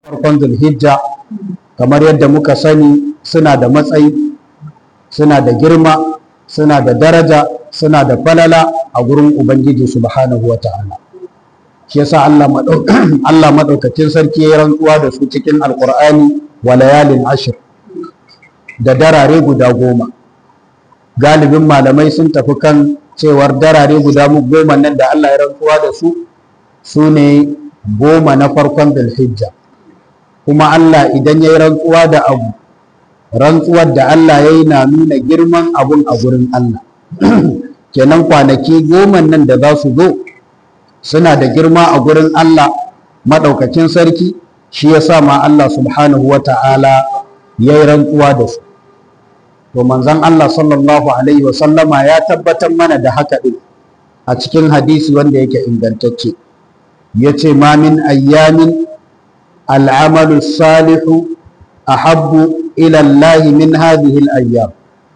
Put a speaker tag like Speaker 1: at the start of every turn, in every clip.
Speaker 1: farkon zulhijja kamar yadda muka sani suna da matsayi suna da girma suna da daraja suna da falala a gurin ubangiji subhanahu wata'ala shi yasa Allah Allah madaukakin sarki ya rantsuwa da su cikin alqur'ani wa layalin ashir da darare guda goma galibin malamai sun tafi kan cewar darare guda goma nan da Allah ya rantsuwa da su su ne goma na farkon zulhijja kuma Allah idan ya yi rantsuwa da abu rantsuwar da Allah ya yi na nuna girman abun a gurin Allah kenan kwanaki goma nan da za su zo suna da girma a gurin Allah maɗaukacin sarki shi ya sa ma Allah subhanahu wa ta'ala ya yi rantsuwa da su to manzon Allah sallallahu alaihi wa sallama ya tabbatar mana da haka ɗin a cikin hadisi wanda yake ingantacce ya ce ma min ayyamin al'amalu salihu ahabbu ila Allah min hadhihi al-ayyam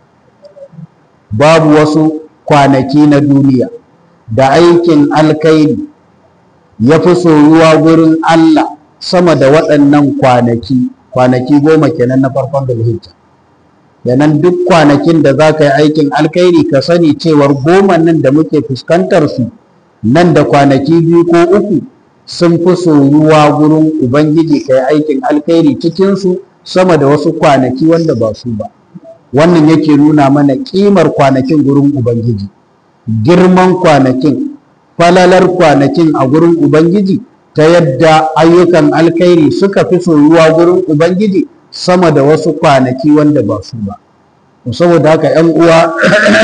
Speaker 1: babu wasu kwanaki na duniya da aikin alkairi ya fi soyuwa gurin Allah sama da waɗannan kwanaki kwanaki goma kenan na farkon zulhijja yanan duk kwanakin da za ka yi aikin alkairi ka sani cewar goma nan da muke fuskantar su nan da kwanaki biyu ko uku sun fi soyuwa gurin ubangiji ka yi aikin alkairi cikinsu sama da wasu kwanaki wanda ba su ba wannan yake nuna mana ƙimar kwanakin gurin ubangiji girman kwanakin falalar kwanakin a gurin ubangiji ta yadda ayyukan alkhairi suka fi soyuwa gurin ubangiji sama da wasu kwanaki wanda ba su ba saboda haka ‘yan uwa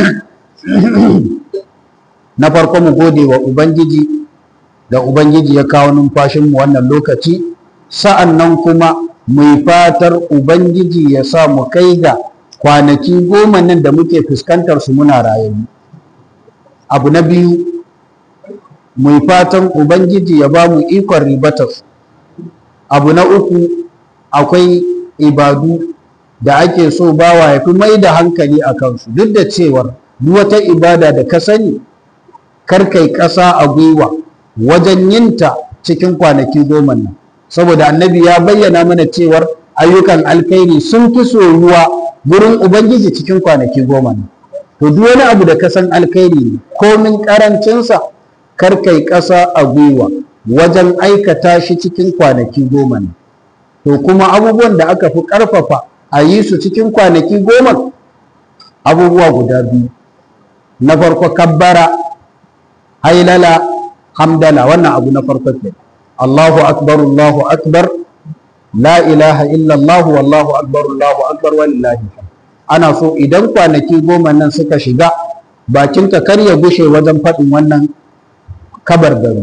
Speaker 1: na farko mu gode wa ubangiji da ubangiji ya kawo numfashinmu wannan lokaci sa'an nan kuma mai fatar ubangiji ya sa mu kai ga kwanaki goma nan da muke fuskantar su muna rayuwa abu na biyu mai fatan ubangiji ya ba mu ikon ribatar abu na uku akwai ibadu da ake so bawa ya fi mai da hankali a kansu duk da cewar duk wata ibada da ka sani karkai ƙasa a gwiwa wajen yinta cikin kwanaki goma nan saboda annabi ya bayyana mana cewar ayyukan alkhairi sun fi soyuwa gurin ubangiji cikin kwanaki goma nan to duk wani abu da ka san alkhairi ne komin karancinsa kar kai ƙasa a gwiwa wajen aikata shi cikin kwanaki goma ne to kuma abubuwan da aka fi ƙarfafa a yi su cikin kwanaki goma abubuwa guda biyu na farko kabbara hailala hamdala wannan abu na farko ke Allahu akbar Allahu akbar la ilaha illallah wallahu akbar Allahu akbar walillahi ana so idan kwanaki goma nan suka shiga bakinka kar ya gushe wajen faɗin wannan kabar gari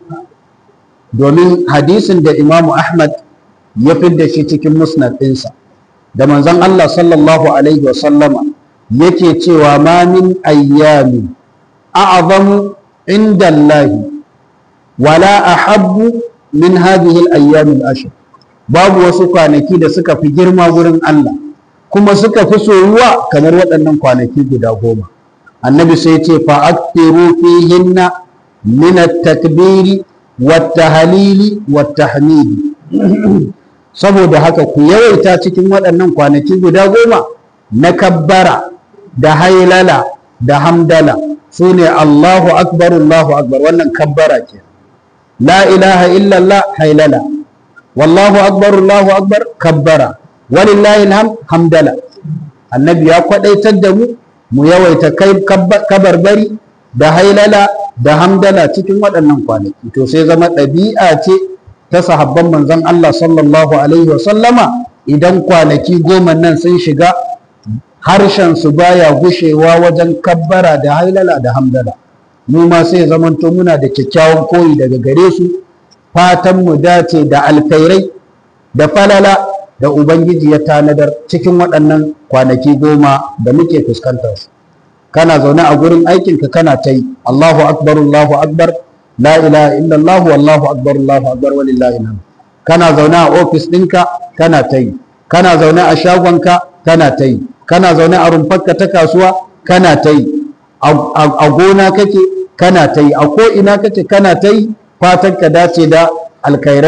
Speaker 1: domin hadisin da imamu ahmad ya fidda shi cikin musnad ɗinsa da manzon Allah sallallahu alaihi wasallama yake cewa ma min ayyami a'zamu inda Allah wala ahabbu min hadhihi al-ayyam al-ashr babu wasu kwanaki da suka fi girma gurin Allah kuma suka fi soyuwa kamar waɗannan kwanaki guda goma annabi sai ce fa aktiru fihinna min at-takbiri wat-tahlili wat-tahmidi saboda haka ku yawaita cikin waɗannan kwanaki guda goma na kabbara da hailala da hamdala su ne Allahu akbar Allahu akbar wannan kabbara ke la ilaha illallah hailala wallahu akbar Allahu akbar kabbara walillahi alham hamdala annabi ya kwadaitar da mu mu yawaita kai kabarbari da hailala da hamdala cikin waɗannan kwanaki to sai zama ɗabi'a ce ta sahabban manzon Allah sallallahu alaihi wa sallama idan kwanaki goma nan sun shiga harshen su baya gushewa wajen kabbara da hailala da hamdala mu ma sai zamanto muna da kyakkyawan koyi daga gare su fatan mu dace da alkhairai da falala da ubangiji ya tanadar cikin waɗannan kwanaki goma da muke fuskantar su kana zaune a gurin aikinka kana ta yi Allahu akbar Allahu akbar la ilaha illallah wallahu akbar Allahu akbar walillahi alhamd kana zaune a ofis ɗinka kana ta yi kana zaune a shagonka kana ta yi kana zaune a rumfarka ta kasuwa kana ta yi a gona kake kana ta yi a ko'ina kake kana ta yi fatan ka dace da alkhairai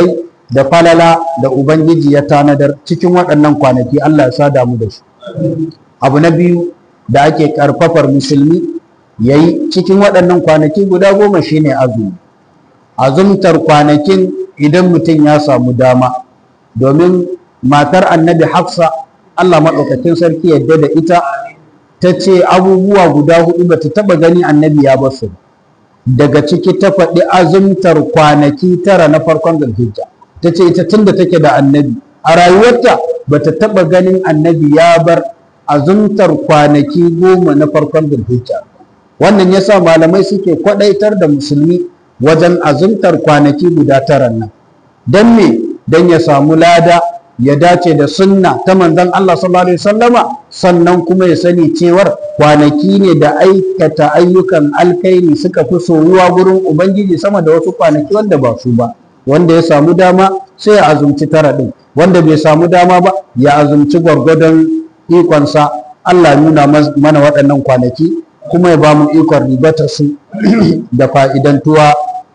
Speaker 1: da falala da ubangiji ya tanadar cikin waɗannan kwanaki Allah ya sada mu da su abu na biyu da ake karfafar musulmi yayi cikin waɗannan kwanaki guda goma shine azumi azumtar kwanakin idan mutum ya samu dama domin matar annabi hafsa Allah maɗaukakin sarki yadda da ita ta ce abubuwa guda hudu ba ta taɓa gani annabi ya basu daga ciki ta faɗi azumtar kwanaki tara na farkon zulhijja ta ce ita tunda take da annabi a rayuwarta ba ta taɓa ganin annabi ya bar azumtar kwanaki goma na farkon zulhijja wannan yasa malamai suke kwaɗaitar da musulmi wajen azumtar kwanaki guda tara nan don me don ya samu lada ya dace da sunna ta manzon Allah sallallahu alaihi wasallama sannan kuma ya sani cewar kwanaki ne da aikata ayyukan alkhairi suka fi soyuwa gurin ubangiji sama da wasu kwanaki wanda ba su ba wanda ya samu dama sai ya azumci tara din wanda bai samu dama ba ya azumci gwargwadon ikonsa Allah nuna mana waɗannan kwanaki kuma ya ba mu ikon ribatar su da fa'idantuwa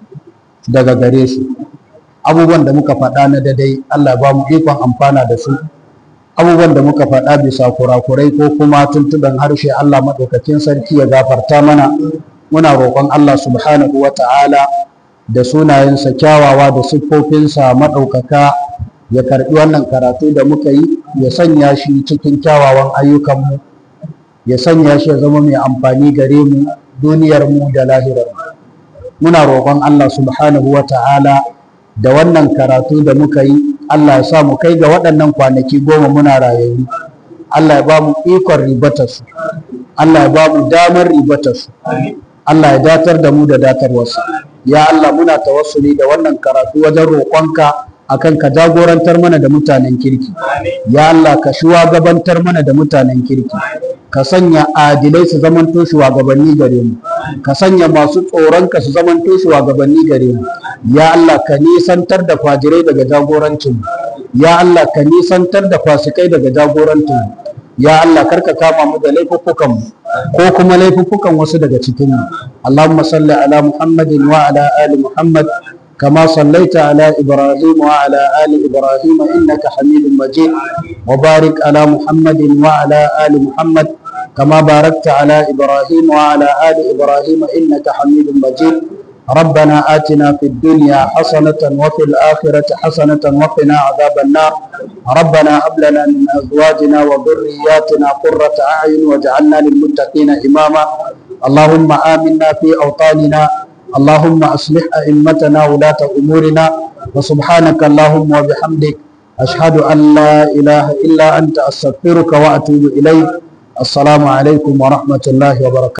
Speaker 1: daga gare su abubuwan da muka faɗa na dadai Allah ba mu ikon amfana da su abubuwan da muka faɗa bisa kurakurai ko kuma tuntuɓen harshe Allah maɗaukakin sarki ya gafarta mana muna roƙon Allah subhanahu wa ta'ala da sunayensa kyawawa da siffofinsa maɗaukaka ya karɓi wannan karatu da muka yi ya sanya shi cikin kyawawan ayyukanmu ya sanya shi ya zama mai amfani gare mu duniyarmu da lahirarmu muna roƙon Allah subhanahu wa ta'ala da wannan karatu da muka yi Allah ya sa mu kai ga waɗannan kwanaki goma muna rayayyu Allah ya ba mu ikon ribatarsu Allah ya ba mu damar ribatarsu Allah ya datar da mu da datarwarsa ya Allah muna tawassuli da wannan karatu wajen roƙonka akan ka jagorantar mana da mutanen kirki ya Allah ka shugabantar mana da mutanen kirki ka sanya adilai su zamanto shugabanni gare mu ka sanya masu tsoronka su zamanto shugabanni gare mu ya Allah ka nisantar da fajirai daga jagorancin mu ya Allah ka nisantar da fasikai daga jagorancin mu ya Allah karka kama mu da laifuffukan mu ko kuma laifuffukan wasu daga cikin mu Allahumma salli ala Muhammadin wa ala ali Muhammad كما صليت على إبراهيم وعلى آل إبراهيم إنك حميد مجيد وبارك على محمد وعلى آل محمد كما باركت على إبراهيم وعلى آل إبراهيم إنك حميد مجيد ربنا آتنا في الدنيا حسنة وفي الآخرة حسنة وقنا عذاب النار ربنا هب لنا من أزواجنا وذرياتنا قرة أعين واجعلنا للمتقين إماما اللهم آمنا في أوطاننا اللهم أصلح أئمتنا ولاة أمورنا وسبحانك اللهم وبحمدك أشهد أن لا إله إلا أنت أستغفرك وأتوب إليك السلام عليكم ورحمة الله وبركاته